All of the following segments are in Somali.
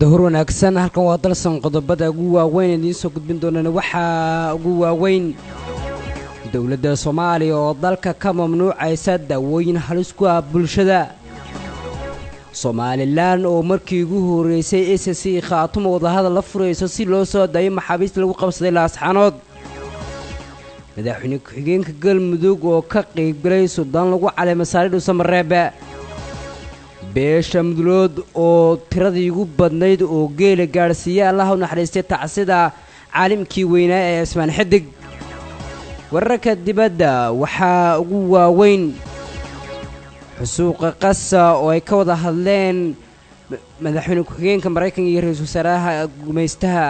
dahur wanaagsan halkan waa dalsan qodobada ugu waaweyn idiin soo gudbin doonana waxaa ugu waaweyn dowladda soomaaliya oo dalka ka mamnuucaysa daawooyin halis ku ah bulshada somalilan oo markii ugu horreysay s c khaatuma wadahadal la furayso si loo soo dayo maxaabiista lagu qabsaday laasxanood madaxweyne ku-xigeenka galmudug oo ka qaybgalay suldaan lagu calay masaari dhuusamareebe beesha mudulood oo tiradii ugu badnayd oo geela gaadhsiiya allaha u naxariistay tacsida caalimkii weynaa ee ismaan xidig wararka dibadda waxaa ugu waaweyn xusuuqa qasa oo ay ka wada hadleen madaxweyne ku-xigeenka maraykanka iyo ra-iisul wasaaraha gumaystaha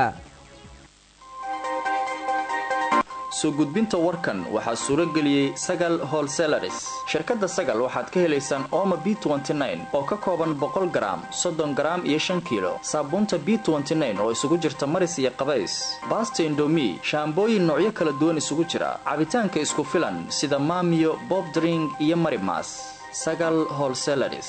soo gudbinta warkan waxaa suuro geliyey sagal holselaris shirkadda sagal waxaad ka helaysaan ooma b oo ka kooban boqol garaam soddon garaam iyo shan kiilo saabuunta b oo isugu jirta maris iyo qabays baasta indomi shaambooyin noocyo kala duwan isugu jira cabitaanka isku filan sida maamiyo bobdring iyo marimas sagal holselaris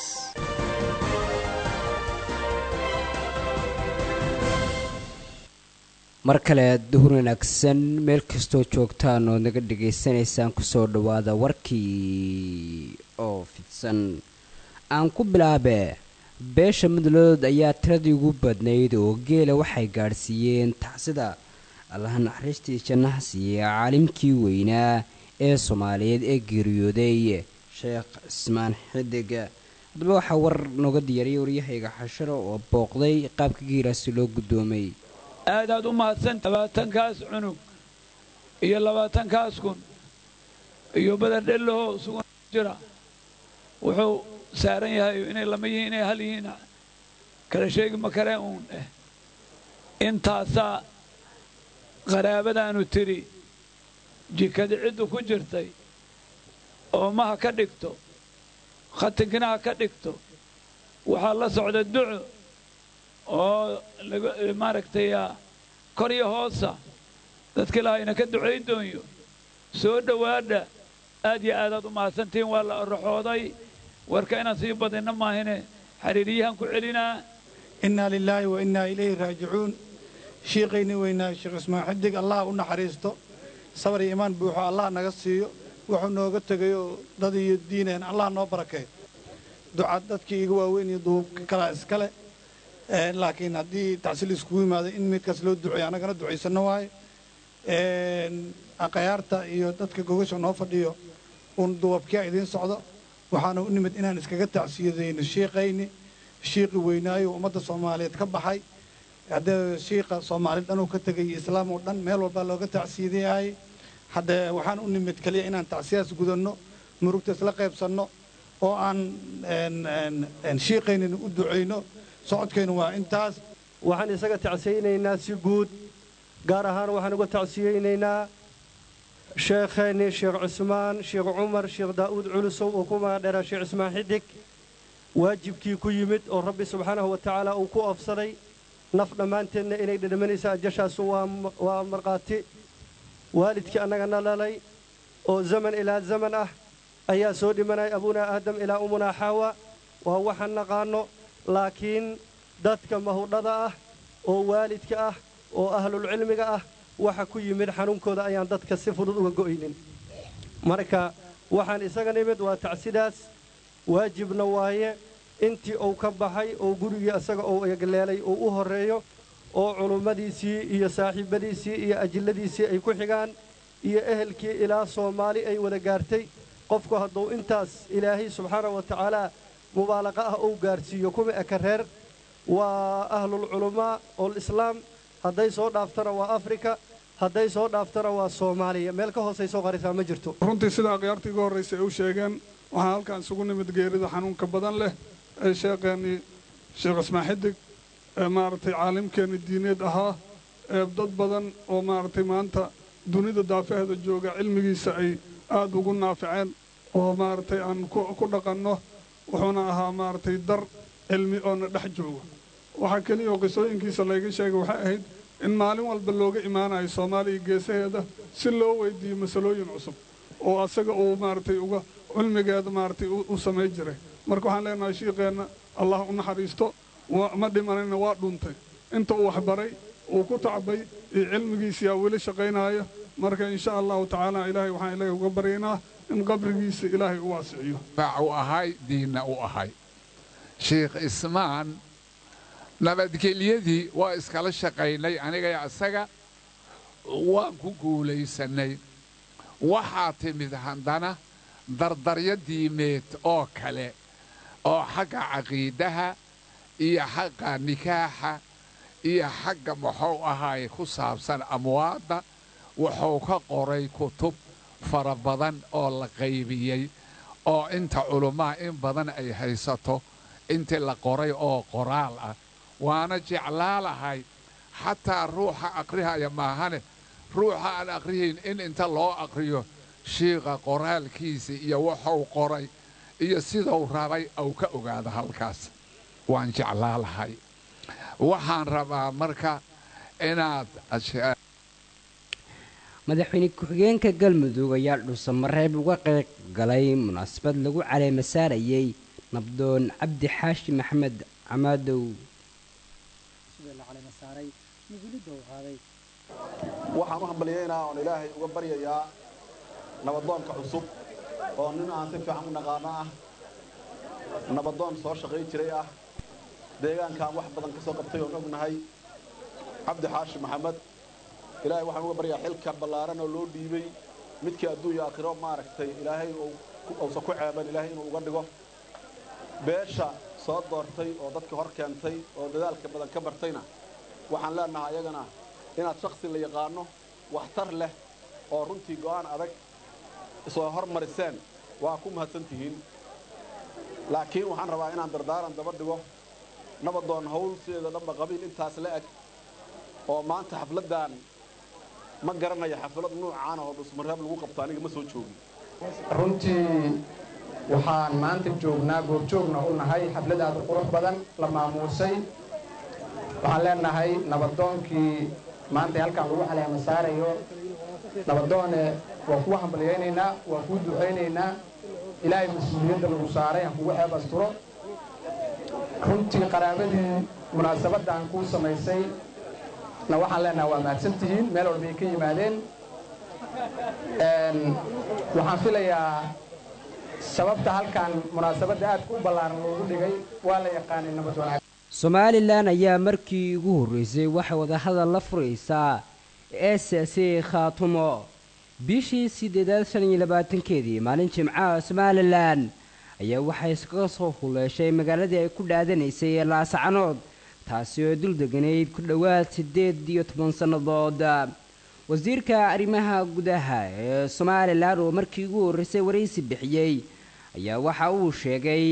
mar kale duhur wanaagsan meel kastoo joogtaan ood naga dhegaysanaysaan kusoo dhowaada warkii oo fidsan aan ku bilaabe beesha midlood ayaa tiradii ugu badnayd oo geela waxay gaadhsiiyeen tacsida allaha naxariistii jannaha siiyey caalimkii weynaa ee soomaaliyeed ee geeriyooday sheekh cismaan xidig haddaba waxaa war nooga diyaariyay waryahayga xasharo oo booqday qaabka geelaasi loo guddoomay aad aad u mahadsan labaatankaas cunug iyo labaatankaas kun iyo badardhellahoo sugan jira wuxuu saaran yahay inay lama yihiin inay hal yihiin kala sheegi ma kareen uun eh intaasaa qaraabadaanu tidhi jikadi ciddu ku jirtay oomaha ka dhigto khatinkinaha ka dhigto waxaa la socda duco oo maaragtay kor iyo hoosa dadka ilaahayna ka ducay doonyo soo dhowaadha aad iyo aadaad u mahadsantihiin waa la oraxooday warka inaan sii badinna maahine xiriiriyahan ku celinaa innaa lilaahi wa innaa ilayhi raajicuun shiiqayni weynaa sheekh ismaan xidig allah u naxariisto sabar iyo imaan buuxo allah naga siiyo wuxuu nooga tegayoo dad iyo diineen allah noo barakeey ducad dadkii iga waaweyn iyo duubka kalaa iskale laakiin haddii tacsiil iskugu yimaado in midkaas loo duceeyo annagana ducaysanno waaye aqayaarta iyo dadka gogasha noo fadhiyo uun duwabkiya idiin socdo waxaana u nimid inaan iskaga tacsiyadayno shiiqayni shiiqi weynaayo ummadda soomaaliyeed ka baxay haddee shiiqa soomaali dhanuu ka tegay islaam oo dhan meel walbaa looga tacsiyadayahay haddee waxaan u nimid keliya inaan tacsiyaas gudanno murugta isla qaybsanno oo aan shiiqaynina u ducayno socodkaynu waa intaas waxaan isaga tacsiyaynaynaa si guud gaar ahaan waxaan uga tacsiyaynaynaa sheekheennii sheekh cusmaan sheekh cumar sheekh daa'uud culusow oo ku magadheeraa sheekh cismaan xidig waajibkii ku yimid oo rabbi subxaanahu wa tacaala uu ku oofsaday naf dhammaanteedna inay dhedhamanaysa ajashaasu waa markhaati waalidkii annagana dhalay oo zaman ilaa zaman ah ayaa soo dhimanaya abuunaa aadam ilaa umunaa xaawa waa waxaan naqaanno laakiin dadka mahudhada ah oo waalidka ah oo ahlulcilmiga ah waxa ku yimid xanuunkooda ayaan dadka si fudud uga go'aynin marka waxaan isaga nimid waa tacsidaas waajibna waaye intii uu ka baxay oo gurigii isaga uu egleelay uu u horreeyo oo culummadiisii iyo saaxiibbadiisii iyo ajilladiisii ay ku xigaan iyo ehelkii ilaa soomaali ay wada gaartay qofku hadduu intaas ilaahay subxaana wa tacaalaa mubaalaqa ah uu gaarsiiyo kuma eka reer waa ahlulculamaa oolislaam hadday soo dhaaftana waa afrika hadday soo dhaaftana waa soomaaliya meel ka hoosay soo qarisaa ma jirto runtii sida akhyaartii ugu horraysay ay u sheegeen waxaan halkan isugu nimid geerida xanuunka badan leh ee sheekeennii sheekh cismaan xidig ee maaragtay caalimkeenni diineed ahaa ee dad badan oo maaragtay maanta dunida daafaheeda jooga cilmigiisa ay aad ugu naaficeen oo maaragtay aan ku dhaqanno wuxuuna ahaa maaragtay dar cilmi oona dhex jooga waxaa keliya oo qisooyinkiisa layga sheegay waxay ahayd in maalin walba looga imaanayo soomaaliya geesaheeda si loo weydiiyo masalooyin cusub oo asaga uu maaragtay uga cilmigeeda maaragtay u samayn jiray marka waxaan leenahay shiiqeenna allah u naxariisto ma dhimanayna waa dhuntay inta uu waxbaray uu ku tacbay iyo cilmigiisiyaa weli shaqaynaya marka insha allahu tacaala ilaahay waxaan ilaahay uga baryaynaa in qabrigiisa ilaahay u waasiciyo u ahay diinna u ahay sheikh ismaan nabadgelyadii waa iskala shaqaynay anigay isaga waan ku guulaysannay waxaa timid haddana dardaryo diimeed oo kale oo xagga caqiidaha iyo xagga nikaaxa iyo xagga muxuu ahaaye ku saabsan amwaadda wuxuu ka qoray kutub fara badan oo la qaybiyey oo inta culummaha in badan ay haysato intii la qoray oo qoraal ah waana jeclaalahay xataa ruuxa aqrihaya maahane ruuxa aan aqrihayn in inta loo aqriyo shiiqa qoraalkiisa iyo wuxuu qoray iyo siduu rabay au ka ogaado halkaas waan jeclaalahay waxaan rabaa marka inaad madaxweyne ku-xigeenka galmudug ayaa dhuusamareeb uga qayb galay munaasabad lagu caleema saarayey nabdoon cabdi xaashi maxamed camaadow waxaan u hambalyaynaa oon ilaahay uga baryayaa nabadoonka cusub oo nin aan si fiican u naqaano ah nabadoon soo shaqayn jiray ah deegaankaan wax badan ka soo qabtay oon ognahay cabdi xaashi maxamed ilaahay waxaan uga baryaa xilka ballaaran oo loo dhiibay midkii adduunya aakhiro maaragtay ilaahay uusan ku ceeban ilaahay inuu uga dhigo beesha soo doortay oo dadka hor keentay oo dadaalka badan ka bartayna waxaan leenahay ayagana inaad shaksi la yaqaano waxtar leh oo runtii go'aan adag soo hormariseen waa ku mahadsan tihiin laakiin waxaan rabaa inaan dardaaran daba dhigo nabadoon hawl sideeda dhanba qabiil intaas la eg oo maanta xafladdan ma garanaya xaflad nuucaan oo dhusmareeb lagu qabto aniga ma soo joogin runtii waxaan maanta joognaa goobjoogna u nahay xaflad aad u qurux badan la maamuusay waxaan leenahay nabadoonkii maanta halkaan lagu caleema saarayo nabadoone waa kugu hambalyaynaynaa waa kuu ducaynaynaa ilaahay mas-uuliyadda lagu saaray aan kugu ceeb asturo runtii qaraabadii munaasabaddan kuu samaysay na waxaan leenahay waa mahadsan tihiin meel walbay ka yimaadeen waxaan filayaa sababta halkan munaasabadda aadka u ballaaran loogu dhigay waa la yaqaanay nabad wanaag somalilan ayaa markii ugu horreysay waxay wadahadal la furaysaa s c khaatumo bishii siddeedaad shan iyo labaatankeedii maalin jimcaha somalilan ayaa waxay iskaga soo huleeshay magaaladii ay ku dhaadanaysay ee laasacanood taasi oo dul deganayd ku dhowaad siddeed iyo toban sannadood wasiirka arrimaha gudaha ee somalilan oo markii ugu horreysay waraysi bixiyey ayaa waxa uu sheegay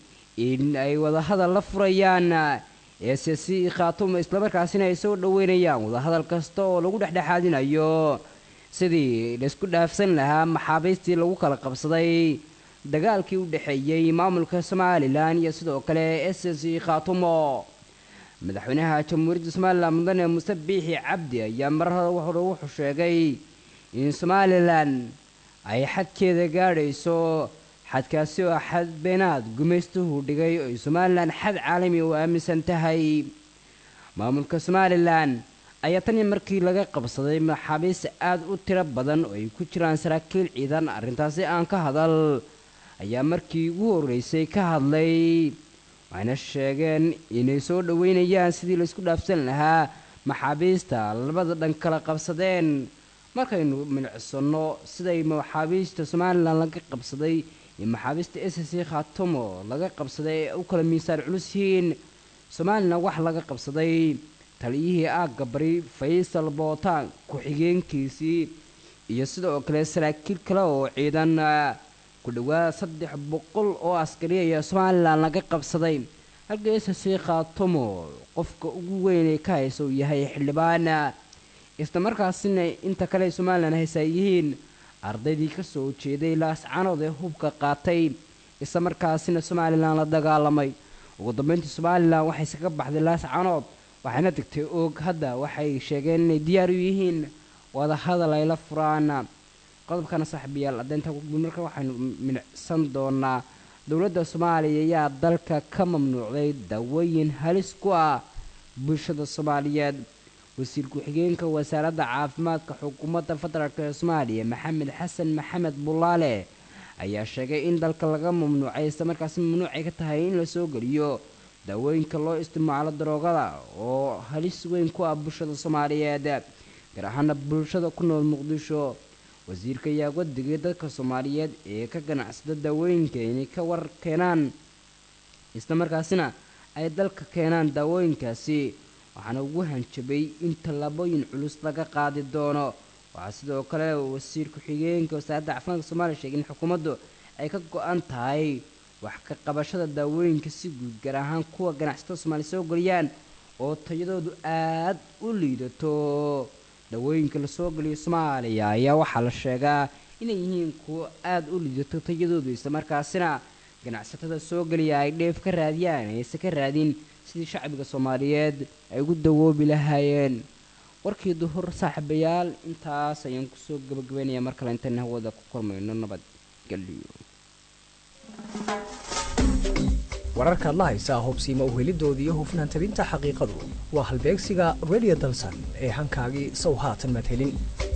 in ay wadahadal la furayaan s c khaatumo islamarkaasina ay soo dhoweynayaan wadahadal kasta oo lagu dhexdhexaadinayo sidii laysku dhaafsan lahaa maxaabiistii lagu kala qabsaday dagaalkii u dhexeeyey maamulka somalilan iyo sidoo kale s c khaatumo madaxweynaha jamhuuriyadda somalilan mudane muse biixi cabdi ayaa mar hore wuxuu sheegay in somalilan ay xadkeeda gaadhayso xadkaasi oo xad beenaad gumaystuhu dhigay oo ay somalilan xad caalami u aaminsan tahay maamulka somalilan ayaa tanii markii laga qabsaday maxaabiis aad u tiro badan oo ay ku jiraan saraakiil ciidan arrintaasi aan ka hadal ayaa markii ugu horreysay ka hadlay waxayna sheegeen inay soo dhoweynayaan sidii laysku dhaafsan lahaa maxaabiista labada dhan kala qabsadeen markaynu milicsanno siday maxaabiista somalilan laga qabsaday iyo maxaabiista s c khaatumo laga qabsaday ee u kala miisaan culus yihiin somalilan wax laga qabsaday taliyihii aagga bari faysal bootaan ku-xigeenkiisii iyo sidoo kale saraakiil kale oo ciidan ku dhowaad saddex boqol oo askari ayaa somalilan laga qabsaday halka s c khaatumo qofka ugu weynay ka haysa uu yahay xildhibaan islamarkaasina inta kale somalilan haysaa yihiin ardaydii ka soo jeeday laascanood ee hubka qaatay islamarkaasina somalilan la dagaalamay ugu dambeyntii somalilan waxay iskaga baxday laascanood waxayna degtay oog hadda waxay sheegeen inay diyaar u yihiin wadahadal ay la furaan qodobkana saaxiibayaal addeynta marka waxaynu minicsan doonaa dowladda soomaaliya ayaa dalka ka mamnuucday dawooyin halis ku ah bulshada soomaaliyeed wasiir ku-xigeenka wasaaradda caafimaadka xukuumadda federaalk ee soomaaliya maxamed xasan maxamed bulaale ayaa sheegay in dalka laga mamnuucay islamarkaasi mamnuucay ka tahay in la soo geliyo daawooyinka loo isticmaalo daroogada oo halis weyn ku ah bulshada soomaaliyeed gaar ahaana bulshada ku nool muqdisho wasiirka ayaa uga digay dadka soomaaliyeed ee ka ganacsada daawooyinka inay ka war keenaan islamarkaasina ay dalka keenaan daawooyinkaasi waxaana ugu hanjabay in tallaabooyin culus laga qaadi doono waxaa sidoo kale wasiir ku-xigeenka wasaaradda caafimaadka soomaaliya sheegay in xukuumaddu ay ka go-an tahay wax ka qabashada daawooyinka si guud gaar ahaan kuwa ganacsatada soomaaliya soo geliyaan oo tayadoodu aad u liidato daawooyinka lasoo geliyo soomaaliya ayaa waxaa la sheegaa inay yihiin kuwo aada u liidato tayadoodu islamarkaasina ganacsatada soo geliya ay dheef ka raadiyaan ayse ka raadin sidii shacbiga soomaaliyeed ay ugu dawoobi lahaayeen warkii duhur saaxiibayaal intaas ayaan kusoo gabagabaynayaa mar kale intaan hawada ku kulmayno nabadgelyo wararkaad la haysaa hubsiima uhelidoodii iyo hufnaan tabinta xaqiiqadu waa halbeegsiga radio dalsan ee hankaagii sow haatan maad helin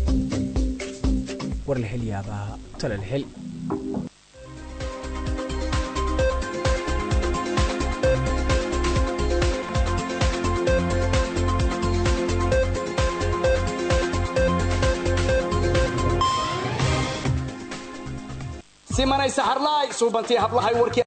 war la hel yaabaa tala la hel simanay saxarlaay suubantii hablahay warkii